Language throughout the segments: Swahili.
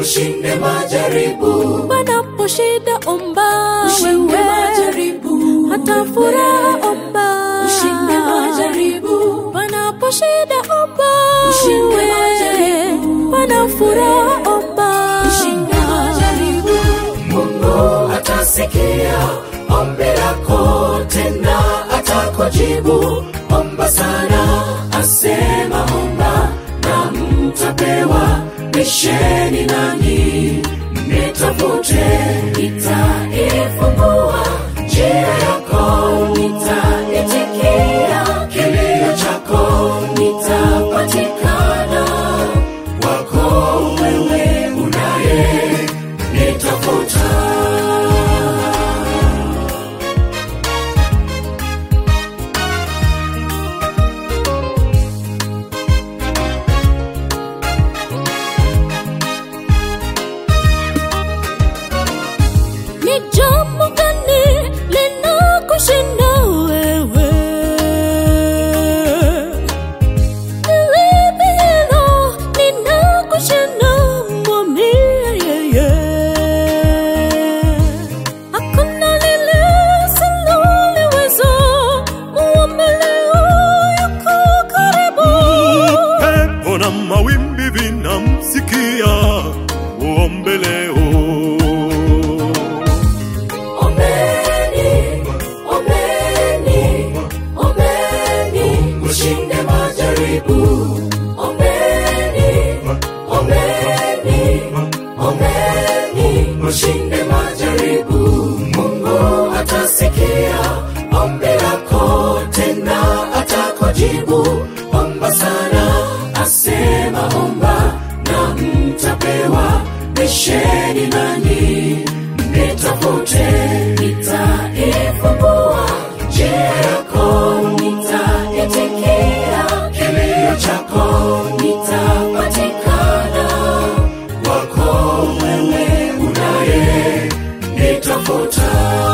ushinde majaribu panapo shida omba ushinde wewe majaribu hata furaha omba ushinde majaribu panapo shida omba Ushinde wewe. majaribu. pana furaha omba ushinde majaribu mungu atasikia ombi lako tena atakujibu omba sana asema omba na mtapewa bisheni nani nitafute nitaifungua njia yako nitaitikia kilio chako nitapatikana wako wewe unaye nitafuta ni jambo gani linakushinda wewe Nilipi hilo linakushinda mwambie yeye hakuna lile siloliweza muombe leo yuko karibu pepo na mawimbi vinamsikia uombe leo Ombeni, ombeni, ombeni, ushinde majaribu. Ombeni, ombeni, ombeni, ushinde majaribu. Mungu atasikia ombi lako, tena atakujibu. Omba sana, asema omba, na mtapewa. Bisheni nani nitafute nitaifungua njia yako nitaitikia kilio chako nitapatikana wako wewe unaye nitafuta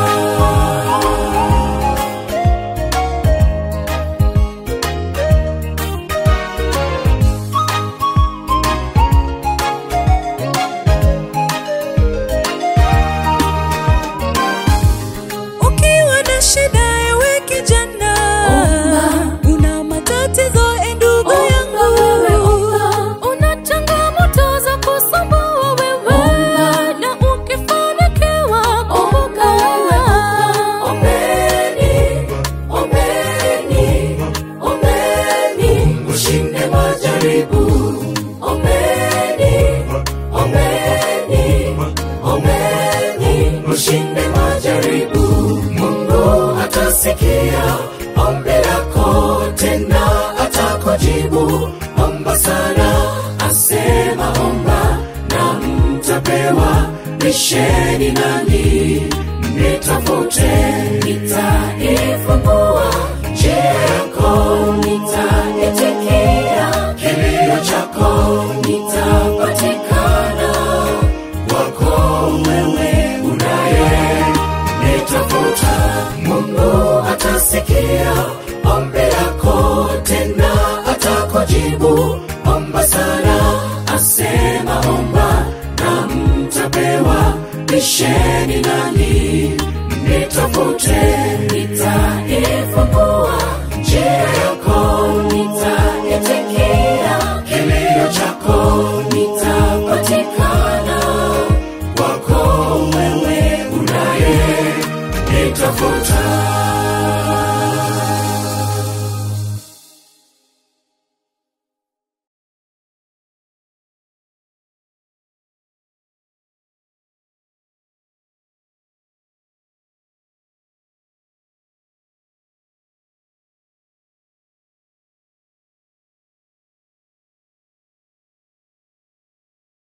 ukiwa na shida ewe kijana una matatizo e ndugu Omba yangu wewe, omba. una changamoto za kusumbua wewe Omba. na ukifanikiwa kumbuka wewe Ombeni, ombeni, ombeni, ushinde majaribu. Ombeni, ombeni, ombeni, ushinde majaribu. Mungu atasikia ombi lako, tena atakujibu. Omba sana, asema omba, na mtapewa. Bisheni nani nitafute